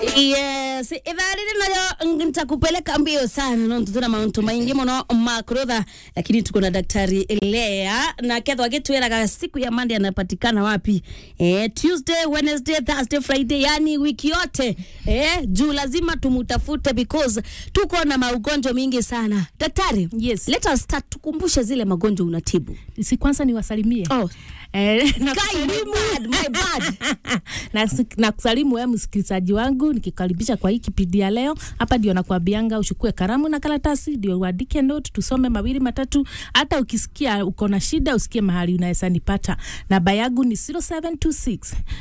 yes ithaa riri nayo nitakupeleka mbio sana no tutuna mauntu maingi muno makurutha lakini tuko na daktari Lea na kethwa gitwiraga siku ya Monday anapatikana wapi eh, Tuesday Wednesday Thursday Friday yani wiki yote eh, juu lazima tumutafute because tuko na maugonjwa mingi sana daktari Yes. let us start tukumbushe zile magonjwa unatibu si kwanza niwasalimie oh. Eh, na Kai, my bad, my bad. na, na kusalimu wewe msikilizaji wangu nikikaribisha kwa hii kipindi ya leo. Hapa ndio nakwambianga uchukue kalamu na karatasi ndio uandike note, tusome mawili matatu. Hata ukisikia uko na shida, usikie mahali unaweza nipata. Namba yangu ni 0726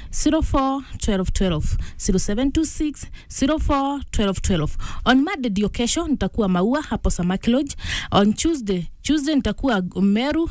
04 12 12 0726 04 12 12. On Monday ndio kesho nitakuwa Maua hapo Samaki Lodge. On Tuesday Tuesday nitakuwa Meru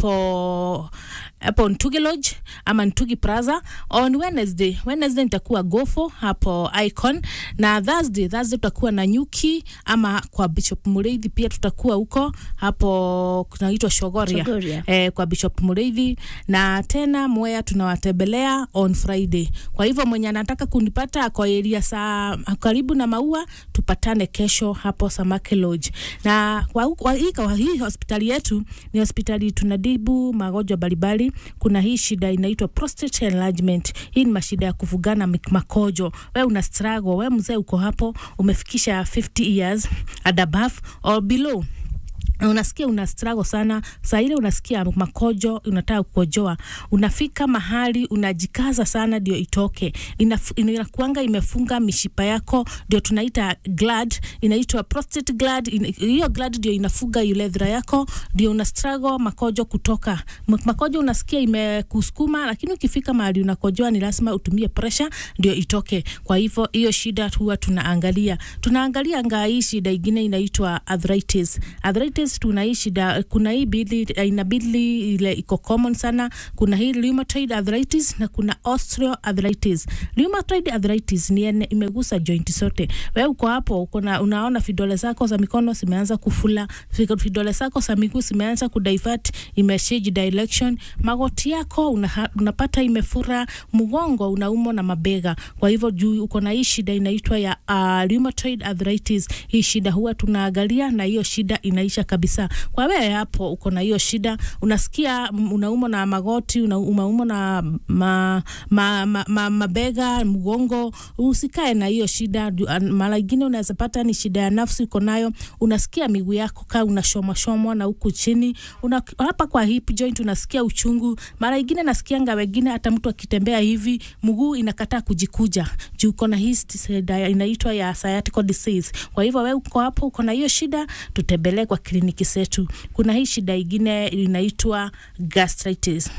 hapo hapo Ntugi Lodge ama Ntugi Plaza. On Wednesday, Wednesday nitakuwa Gofo hapo Icon na Thursday, Thursday tutakuwa na Nyuki ama kwa Bishop Mureithi pia tutakuwa huko hapo kunaitwa Shogoria, Shogoria. eh, kwa Bishop Mureithi na tena Mwea tunawatembelea on Friday. Kwa hivyo mwenye anataka kunipata kwa area saa karibu na Maua, tupatane kesho hapo Samaki Lodge. Na kwa, kwa, hii, kwa hii hospitali yetu ni hospitali tunadibu magonjwa mbalimbali. Kuna hii shida inaitwa prostate enlargement. Hii ni mashida ya kuvugana mik- makojo. We una struggle, we mzee uko hapo umefikisha 50 years and above or below na unasikia una struggle sana saa ile unasikia makojo unataka kukojoa unafika mahali unajikaza sana ndio itoke Inaf- inakuanga imefunga mishipa yako ndio tunaita glad inaitwa prostate glad In- hiyo glad ndio inafunga urethra yako ndio una struggle makojo kutoka M- makojo unasikia imekusukuma lakini ukifika mahali unakojoa ni lazima utumie pressure ndio itoke kwa hivyo hiyo shida huwa tunaangalia tunaangalia ngaa hii shida ingine inaitwa arthritis arthritis tuna hii shida kuna hii bili aina bili ile iko common sana kuna hii rheumatoid arthritis na kuna osteoarthritis rheumatoid arthritis ni ene, imegusa joint zote wewe uko hapo uko na unaona vidole zako za mikono zimeanza kufula fi- vidole zako za miguu zimeanza kudivert imeshage direction magoti yako una, unapata imefura mgongo unaumwa na mabega kwa hivyo juu uko na hii shida inaitwa ya uh, rheumatoid arthritis hii shida huwa tunaangalia na hiyo shida inaisha kabisa kwa wewe hapo uko na hiyo shida unasikia mm, unaumwa na magoti una- unaumwa na ma, ma, ma, ma, mabega mgongo usikae na hiyo shida Ju- an- mara ingine unaweza pata ni shida ya nafsi uko nayo unasikia miguu yako kaa unashomwashomwa na huku chini una, hapa kwa hip joint unasikia uchungu mara ingine nasikianga wengine hata mtu akitembea hivi mguu inakataa kujikuja juu uko na hii shida inaitwa ya sciatica disease kwa hivyo wewe uko hapo uko na hiyo shida tutembelee kwa kliniki zetu kuna hii shida ingine inaitwa gastritis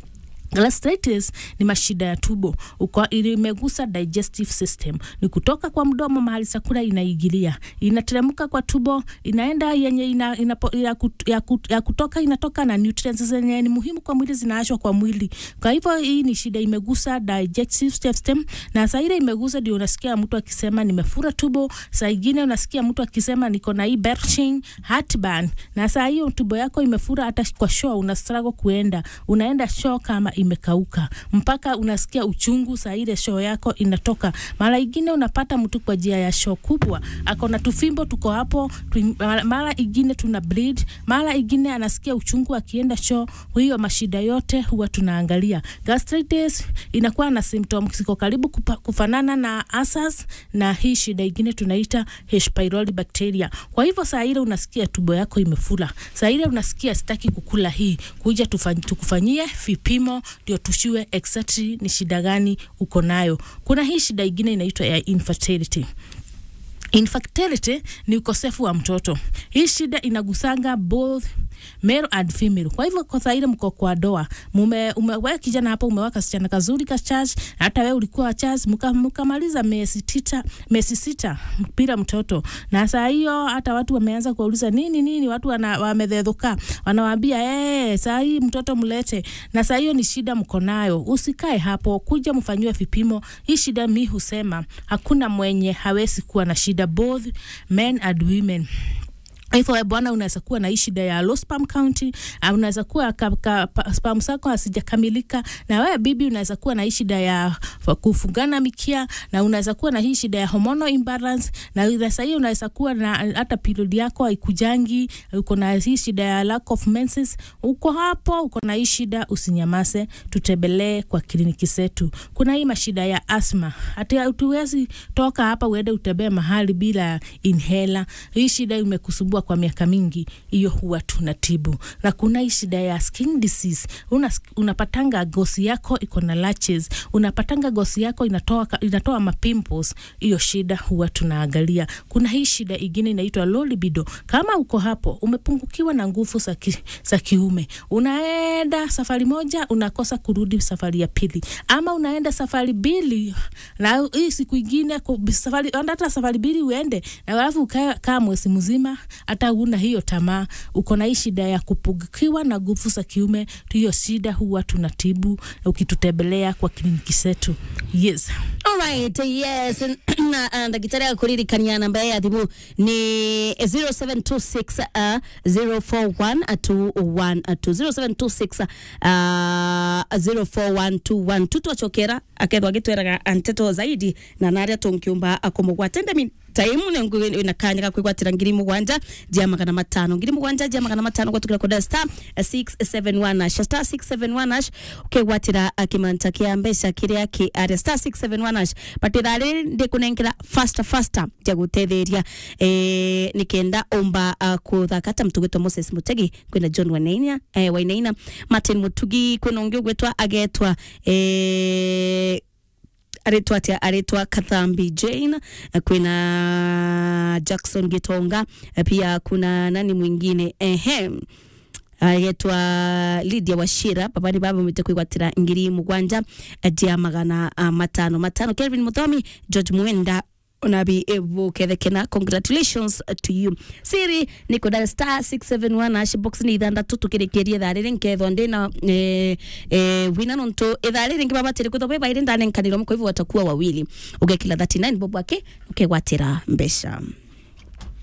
Gastritis ni mashida ya tumbo uko imegusa digestive system, ni kutoka kwa mdomo mahali chakula inaingilia, inateremka kwa tumbo, inaenda yenye ina, ina, ya, kut, ya, kut, ya kutoka inatoka na nutrients zenye ni muhimu kwa mwili zinaachwa kwa mwili. Kwa hivyo hii ni shida imegusa digestive system, na saa ile imegusa ndio unasikia mtu akisema nimefura tumbo, saa ingine unasikia mtu akisema niko na hii belching, heartburn, na saa hiyo tumbo yako imefura, hata kwa show una struggle kuenda, unaenda show kama imekauka mpaka unasikia uchungu saa ile shoo yako inatoka. Mara ingine unapata mtu kwa njia ya shoo kubwa ako na tufimbo tuko hapo tu, mara- mara ingine tuna bleed, mara ingine anasikia uchungu akienda shoo. Hiyo mashida yote huwa tunaangalia. Gastritis inakuwa na symptom ziko karibu kupa, kufanana na ulcers na hii shida ingine tunaita H pylori bacteria. Kwa hivyo saa ile unasikia tumbo yako imefura, saa ile unasikia sitaki kukula hii, kuja tufany, tukufanyie vipimo ndio tushue exactly ni shida gani uko nayo. Kuna hii shida ingine inaitwa ya infertility. Infertility ni ukosefu wa mtoto. Hii shida inagusanga both male and female. Kwa hivyo kwa saa ile mko kwa doa, mume umewe kijana hapo umeweka kasichana kazuri ka church, hata wewe ulikuwa wa church, mka- mkamaliza miezi tita, miezi sita bila mtoto, na saa hiyo hata watu wameanza kuuliza nini nini, watu wana, wamedhedhuka, wanawaambia eh, saa hii mtoto mlete, na saa hiyo ni shida mko nayo. Usikae hapo, kuja mfanyiwe vipimo. Hii shida mi husema hakuna mwenye hawezi kuwa na shida, both men and women hivyo we bwana, unaweza kuwa na hii shida ya low sperm count, uh, unaweza kuwa ka, ka, pa- sperm zako hazijakamilika, na wewe bibi unaweza kuwa na hii shida ya fa- kufungana mikia, na unaweza kuwa na hii shida ya hormonal imbalance, na sasa hiyo unaweza kuwa na hata period yako haikujangi, uko na hii shida ya lack of menses, uko hapo, uko na hii shida, usinyamase, tutembelee kwa kliniki zetu. Kuna hii mashida ya asma, hati hatuwezi toka hapa uende utembee mahali bila inhaler. Hii shida imekusumbua kwa miaka mingi, hiyo huwa tunatibu. Na kuna hii shida ya skin disease, una, unapatanga gosi yako iko na latches, unapatanga gosi yako inatoa, inatoa mapimples, hiyo shida huwa tunaangalia. Kuna hii shida ingine inaitwa low libido. Kama uko hapo umepungukiwa na nguvu za ki, za kiume, unaenda safari moja unakosa kurudi safari ya pili, ama unaenda safari mbili na hii siku ingine ku- safari hata safari mbili uende na alafu ukaa kaa mwezi mzima hata una hiyo tamaa, uko na hii shida ya kupungukiwa na nguvu za kiume, hiyo shida huwa tunatibu ukitutembelea kwa kliniki zetu. Yes. Alright, yes. na uh, ndagitari akuririkania namba ya thimu ni 0726 uh, 041 0726 uh, 04121 tutwachokera akethwa agitweraga nteto zaidi na naria tunkiumba akumugwatende mi taimu ne na kanya ga kwigwatira ngiri mugwanja jia magana matano ngiri mugwanja jia magana matano gwatukira koda star 671 ash star 671 ash ukegwatira kimanta kia mbeca kiria ki aria star 671 ash patira riri ndi kunenkera faster faster tia gutetheria eh nikenda umba uh, kuthakata mtugitwa Moses Mutegi kwina John Wainaina eh, Wainaina Martin Mutugi kwina ungi ugwetwa agetwa eh aretwa atia aretwa Kathambi Jane eh, kwina Jackson Gitonga eh, pia kuna nani mwingine ehem agetwa Lydia Washira babani baba mwite kwigwatira ngiri mugwanja jia magana uh, matano matano Kelvin Muthomi George Mwenda unabi ebu kethekena congratulations to you siri niko dial star 671 ash box ni ithandatu tukirikirie thaa riri nkethwa ndina eh, eh, wina nontu ithaa riri ngibabatire kwithwa bebaire ndanenkanirwo kwa hivyo watakuwa wawili ugekila 39 bob wake ukegwatira mbeca